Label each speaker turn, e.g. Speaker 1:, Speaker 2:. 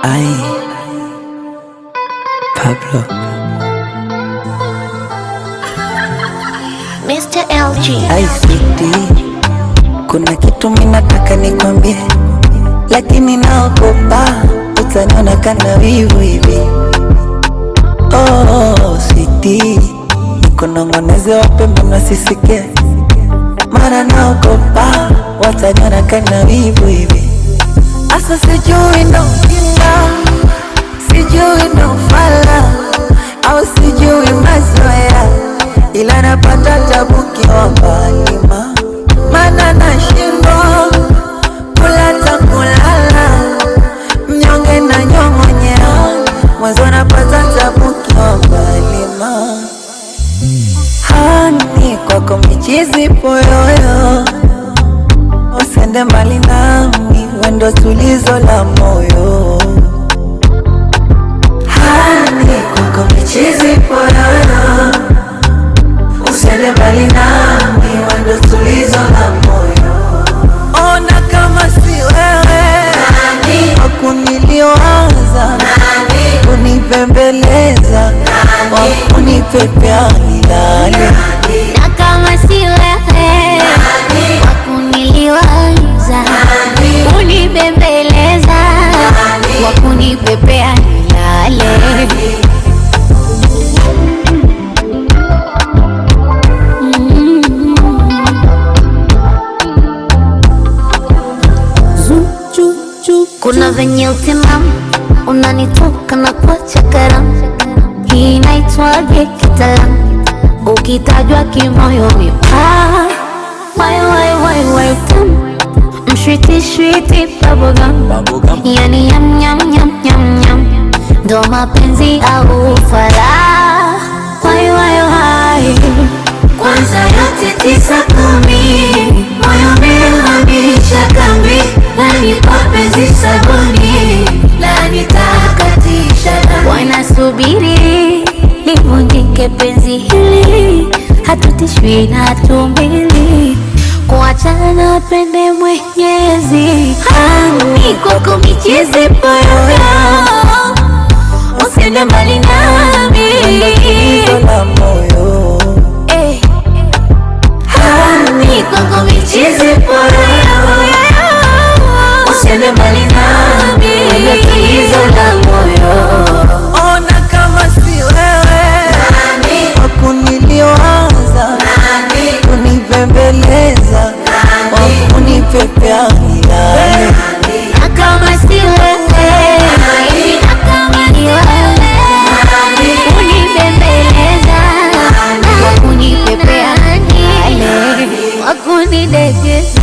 Speaker 1: Ay, Pablo.
Speaker 2: Mr. LG.
Speaker 1: Ay, sweetie, kuna kitu minataka nikwambie, lakini naogopa utaniona kana wivu hivi. Oh, sweetie, nikunong'oneze wapembe nasisikie, mara naogopa wataniona kana wivu hivi. Asa sijui ndo ujinga, sijui ndo ufala, au sijui mazoea, ila napata tabu kiwa mbali ma mana nashindwa kula ta kulala, mnyonge na nyong'onyea, mwanzo napata tabu kiwa mbali ma hani kwako michizi poyoyo Usende mbali nami, wendo tulizo la moyo. Hani kwako michizi poyoyo, usende mbali nami, wendo tulizo la moyo. Ona kama si wewe wakuniliwaza, kunipembeleza, wakunipepea milale
Speaker 2: Na kama si wewe wakuniliwaza, kunibembeleza, wakunipepea nilale. Kuna venye utimamu unanitoka na kuacha karamu, hii inaitwaje kitaalamu? Ukitajwa kimoyo mipaa, wai wai wai wai tamu, mshwiti shwiti bubblegum, yani yam yam yam yam yam, ndo mapenzi au ufala, wai wai wai kwanza yote tisa kumi, moyo umehamisha kambi, nani kwa penzi sabuni, la nitakatisha dhambi. Wanasubiri livunjike penzi hili, hatutishwi na tumbili, kuachana na pende Mwenyezi. Hani kwako michezi poyoyo, usiende mbali nami
Speaker 1: Wendo tulizo la moyo.
Speaker 2: Eh. Hani kwako michezi poyoyo, usiende mbali nami, wendo tulizo la moyo.
Speaker 1: Ona kama si wewe wakuniliwaza, kunipembeleza, wakunipepea milale.
Speaker 2: Na kama si wewe, na kama ni wewe, unibembeleza, wakunipepea nilale, wakunidekeza